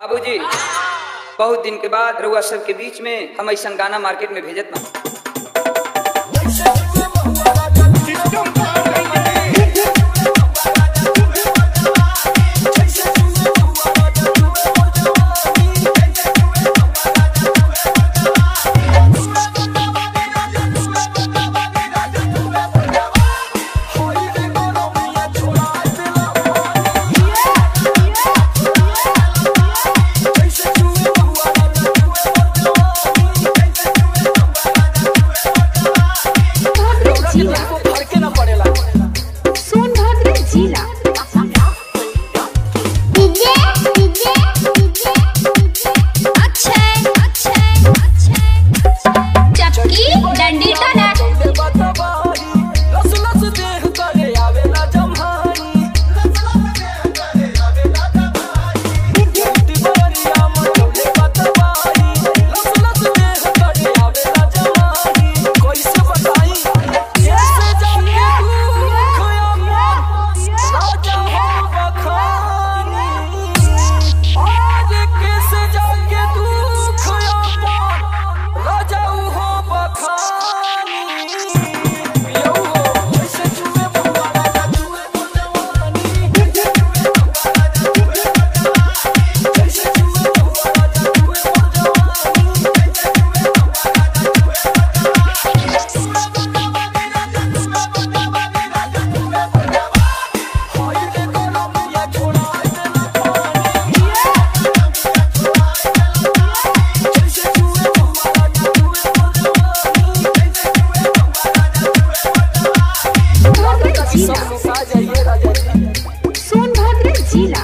बाबूजी बहुत दिन के बाद रउआ सबके बीच में हम ऐसा गाना मार्केट में भेजत ना सोनभद्र जिला DJ DJ DJ Akshay Akshay Akshay चक्की डंडी टना सोनभद्र जिला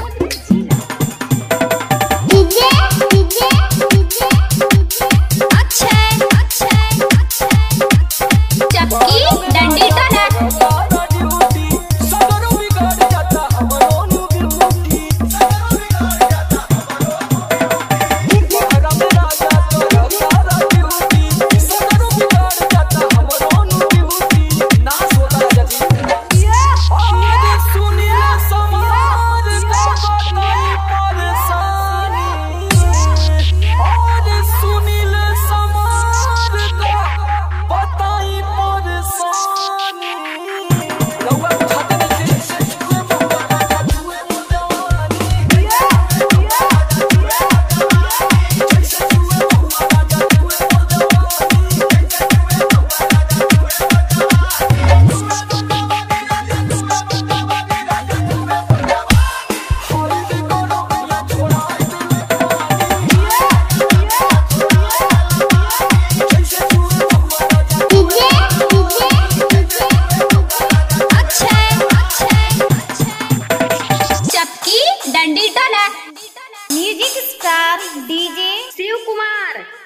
DJ DJ DJ Akshay Akshay Akshay चक्की डंडी टना DJ DJ DJ Akshay Akshay चक्की डंडी टना music star DJ Shiv Kumar